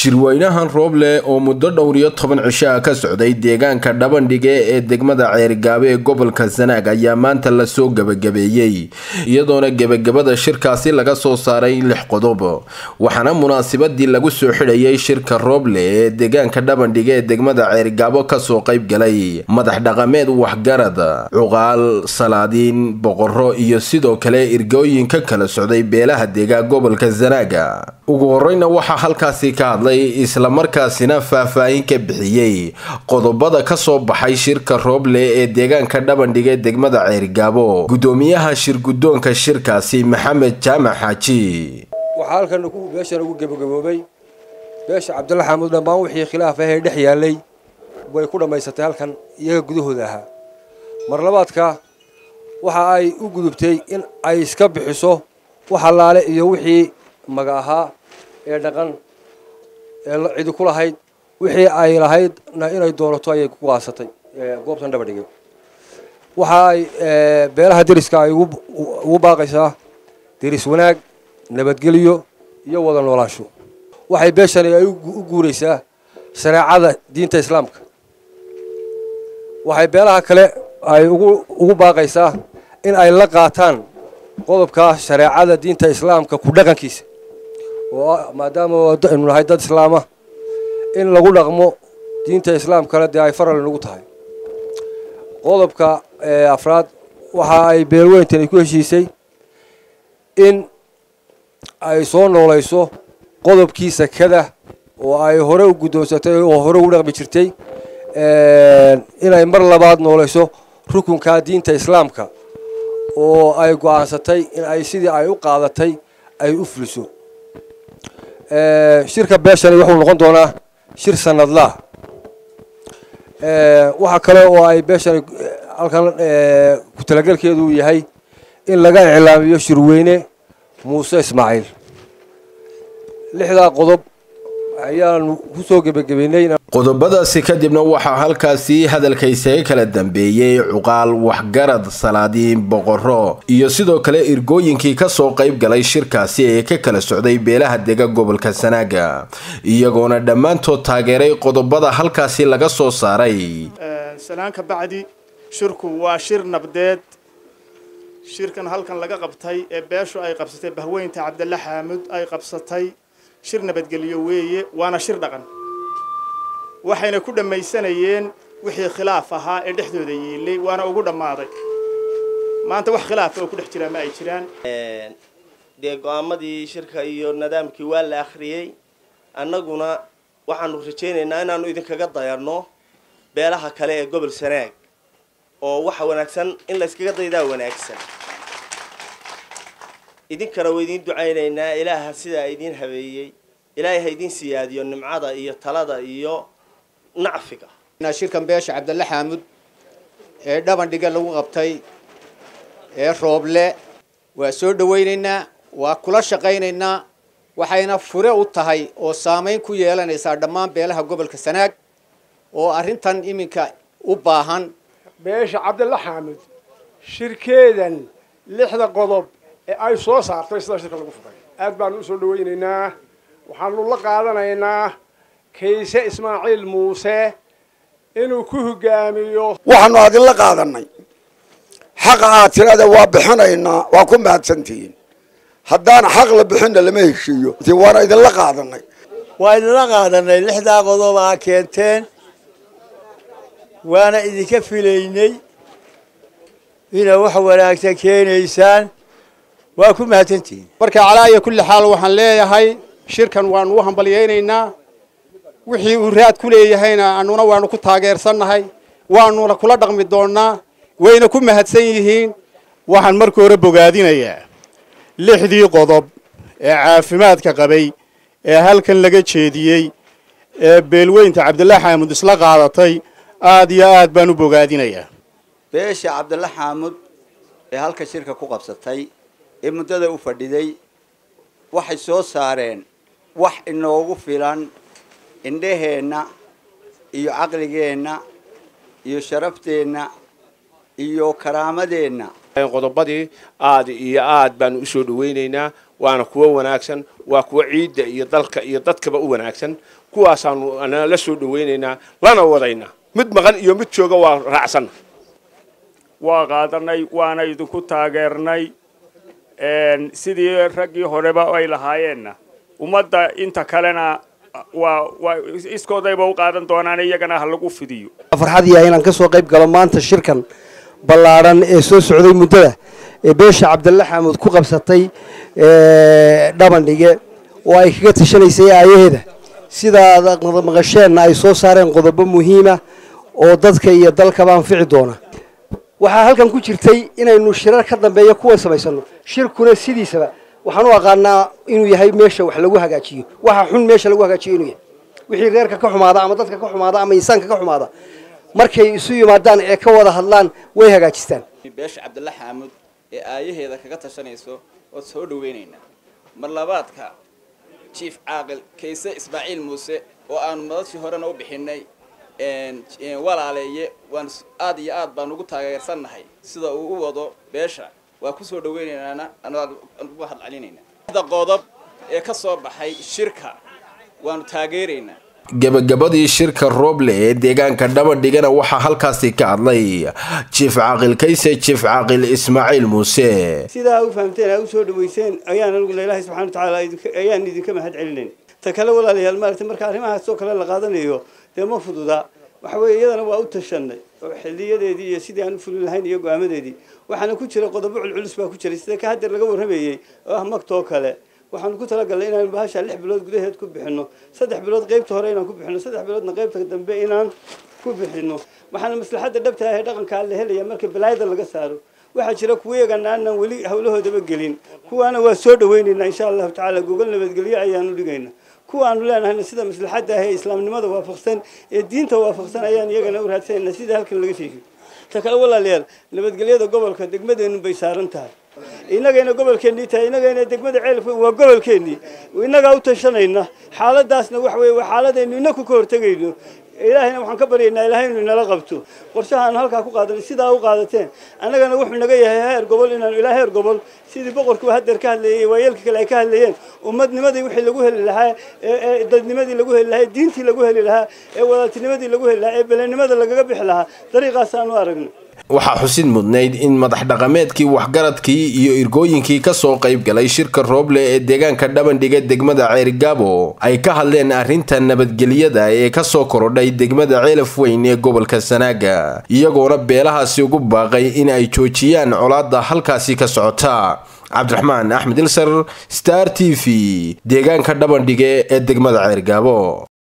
shirweynahan rooble oo muddo dhowr iyo toban cisho ah ka socday deegaanka dhabandhige ee degmada ceerigaabo ee gobolka sanaag ayaa maanta lasoo gebagabeeyey iyadoona gebagabada shirkaasi laga soo saaray lix qodob waxaana munaasabadii lagu soo xidhayay shirka rooble ee deegaanka dhabandhige ee degmada ceerigaabo kasoo qayb galay madax dhaqameed waxgarad cuqaal salaadiin boqoro iyo sidoo kale irgooyin ka kala socday beelaha deegaan gobolka sanaaga ugu horeyna waxaa halkaasi ka hadlay islamarkaasina faahfaahin ka bixiyey qodobada kasoo baxay shirka rooble ee deegaanka dhabandhige degmada ceerigaabo gudoomiyaha shirgudoonka shirkaasi maxamed jaamac xaaji waxaa halkan beeshan ugu gebagaboobay beesha cabdalla xamuud dhammaan wixii khilaaf ahee dhex yaalay way ku dhammaysatay halkan iyaga gudahooda ahaa marlabaadka waxa ay u gudubtay in ay iska bixiso wax allaale iyo wixii maga ahaa ee dhaqan ee cidi ku lahayd wixii ay lahaydna inay doonato ayay ku qaasatay goobtan dhabadhige waxa ay beelaha deriska ay ugu baaqaysaa deris wanaag nabadgelyo iyo wada noolaansho waxay beeshani ay u guuraysaa shareecada diinta islaamka waxay beelaha kale ay ugu baaqaysaa in ay la qaataan qodobka shareecada diinta islaamka ku dhaqankiisa oo maadaama aynu nahay dad islaama in lagu dhaqmo diinta islaamkana dee ay faral inagu tahay qodobka afraad waxa ay beelweyntani ku heshiisay in ay soo noolayso qodobkii sakada oo ay hore u guddoonsatay oo hore ugu dhaqmi jirtay inay mar labaad noolayso rukunka diinta islaamka oo ay go'aansatay in ay sidii ay u qaadatay ay u fuliso shirka beeshani wuxuu noqon doonaa shir sanadlaah waxaa kale oo ay beeshani halkan ku talagelkeedu yahay in laga iclaamiyo shirweyne muuse ismaaciil lixdaa qodob ayaanu kusoo gebagabeynay qodobadaasi kadibna waxaa halkaasi hadalka isaga kala dambeeyey cuqaal waxgarad salaadiin boqoro iyo sidoo kale irgooyinkii kasoo qayb galay shirkaasi ee ka kala socday beelaha dega gobolka sanaaga iyagoona dhammaantood taageeray qodobada halkaasi laga soo saaray salaanka bacdi shirku waa shir nabdeed shirkan halkan laga qabtay ee beeshu ay qabsatay bahweynta cabdalla xaamud ay qabsatay shir nabadgelyo weeye waana shir dhaqan waxayna ku dhammaysanayeen wixii khilaaf ahaa ee dhexdooda yiilay waana ugu dhammaaday maanta wax khilaafa oo ku dhex jiraa ma ay jiraan dee go-aamadii shirka iyo nidaamkii waa la akhriyey annaguna waxaanu rajaynaynaa inaanu idinkaga dayanno beelaha kale ee gobol sanaag oo waxa wanaagsan in layskaga daydaa wanaagsan idinkana waa idiin ducaynaynaa ilaaha sidaa idiin habeeyey ilaahay ha idiin siyaadiyo nimcada iyo talada iyo nacfiga shirkan beesha cabdalle xaamud ee dhabandhiga lagu qabtay ee rooble waa soo dhawaynaynaa waa kula shaqaynaynaa waxayna fure u tahay oo saamayn ku yeelanaysaa dhammaan beelaha gobolka sanaag oo arrintan iminka u baahan beesha cabdalla xaamud shirkeedan lixda qodob ee ay soo saartay sidaa shirka lagu furay aad baanu usoo dhawaynaynaa waxaanu la qaadanaynaa kayse ismaaciil muuse inuu ku hogaamiyo waxaanu adinla qaadanay xaqa aad tirada waa bixinaynaa waa ku mahadsantihiin haddaan xaq la bixinna lama heshiiyo waana idinla qaadanay waa idinla qaadanay lixdaa qodob aa keenteen waana idinka filaynay inaa wax wanaagsan keenaysaan waa ku mahadsantihiin marka calaa iyo kulli xaal waxaan leeyahay shirkan waanu u hambalyaynaynaa wixii uu raad ku leeyahayna annuna waanu ku taageersannahay waanuna kula dhaqmi doonnaa wayna ku mahadsan yihiin waxaan marka hore bogaadinayaa lixdii qodob ee caafimaadka qabay ee halkan laga jeediyey ee beelweynta cabdilla xaamud isla qaadatay aad iyo aad baan u bogaadinayaa beesha cabdalla xaamud ee halka shirka ku qabsatay ee muddada u fadhiday waxay soo saareen wax inoogu filan indhaheenna iyo caqligeenna iyo sharafteenna iyo karaamadeenna qodobadii aad iyo aad baanu usoo dhawaynaynaa waana kuwo wanaagsan waa kuwo ciidda iyo dalka iyo dadkaba u wanaagsan kuwaasaanu anaa la soo dhawaynaynaa lana wadaynaa mid maqan iyo mid jooga waa raacsanna waa qaadanay waana idinku taageernay sidii raggii horeba ay lahaayeenna ummadda inta kalena waa waa iskoodayba u qaadan doonaan iyagana ha lagu fidiyo farxad yahay inaan ka soo qayb galo maanta shirkan ballaadhan ee soo socday muddada ee beesha cabdalla xamuud ku qabsatay dhabandhige oo ay kaga tashanaysay aayaheeda sidaad maqasheenna ay soo saareen qodobo muhiima oo dadka iyo dalkaba anfici doona waxaa halkan ku jirtay inaynu shirar ka dambeeya kuwa samaysano shirkuna sidiisaba waxaan u aqaanaa inuu yahay meesha wax lagu hagaajiyo waxa xun meesha lagu hagaajiyo inuu yahay wixii reerka ka xumaada ama dadka ka xumaada ama insaanka ka xumaada markay isu yimaadaan ee ka wada hadlaan way hagaajistaan beesha cabdalla xaamud ee aayaheeda kaga tashanayso ood soo dhaweynaynaa mar labaadka jief caaqil kayse ismaaciil muuse oo aanu madashii horena u bixinay walaaleeye waan aad iyo aad baan ugu taageersannahay sida uu u wado beesha waa kusoo dhaweynaynana uga hadcelinayna qodob ee ka soo baxay shirka waanu taageeraynaa gebagabadii shirka rooble ee deegaanka dhabadhigana waxaa halkaasi ka hadlay jief caaqil kayse jief caaqil ismaaciil muuse sidaa u fahamteen aa u soo dhaweyseen ayaan aniguna ilaahay subxana watacaala ayaan idinka mahad celinayn ta kale walaalayaal maaragtay marka arrimahaasoo kale la qaadanayo dee ma fududa waxa weeye iyadana waa u tashanay oo xiliyadeedii iyo sidii aan u fulin lahayn iyo go-aamadeedii waxaana ku jira qodobo culculus baa ku jiray sida ka hadeer laga warramayey oo ah magtoo kale waxaanu ku talagalnay inaanu bahasha lix bilood gudaheed ku bixino saddex bilood qaybta hore inaan ku bixino saddex biloodna qaybta dambe inaan ku bixino waxaana maslaxadda dhabta ah ee dhaqankaa la helaya marka balaayada laga saaro waxaa jira kuwa iyagana aanan weli hawlahoodaba gelin kuwaana waa soo dhaweynaynaa insha allahu tacaala gogol nabadgelyo ayaanu dhigayna kuwa aanu leenahayna sida maslaxadda ah ee islaamnimada waafaqsan ee diinta waafaqsan ayaan iyagana u raadsanayna sida halkan laga sheegay ta kale walaalayaal nabadgelyada gobolka degmadeenu bay saaran tahay innagayna gobolkeennii tahay innagayna degmada ceelka waa gobolkeennii innagaa u tashanayna xaaladaasna waxa weye waa xaaladaynu inaku ka hortegayno ilaahayna waxaan ka baryaynaa ilaahay inuu inala qabto qorshaha aanu halkaa ku qaadanay sidaa u qaadateen annagana wuxuu naga yahay heer gobol inaanu ilaa heer gobol sidii boqorkuu hadeer ka hadlayay waayeelka kale ay ka hadlayeen ummadnimadii wixii lagu heli lahaa ee dadnimadii lagu heli lahaa ee diintii lagu heli lahaa ee wadaatinimadii lagu heli lahaa ee belenimada lagaga bixi lahaa dariiqaasaanu aragnay waxaa xusid mudnayd in madax dhaqameedkii waxgaradkii iyo irgooyinkii kasoo qayb galay shirka rooble ee deegaanka dhabandhiga degmada ceerigaabo ay ka hadleen arrinta nabadgelyada ee kasoo korodhay degmada ceelaf weyn ee gobolka sanaaga iyagoona beelahaasi ugu baaqay in ay joojiyaan colaadda halkaasi ka socota cabdiraxmaan axmed ilsar star t v deegaanka dhabandhige ee degmada ceergaabo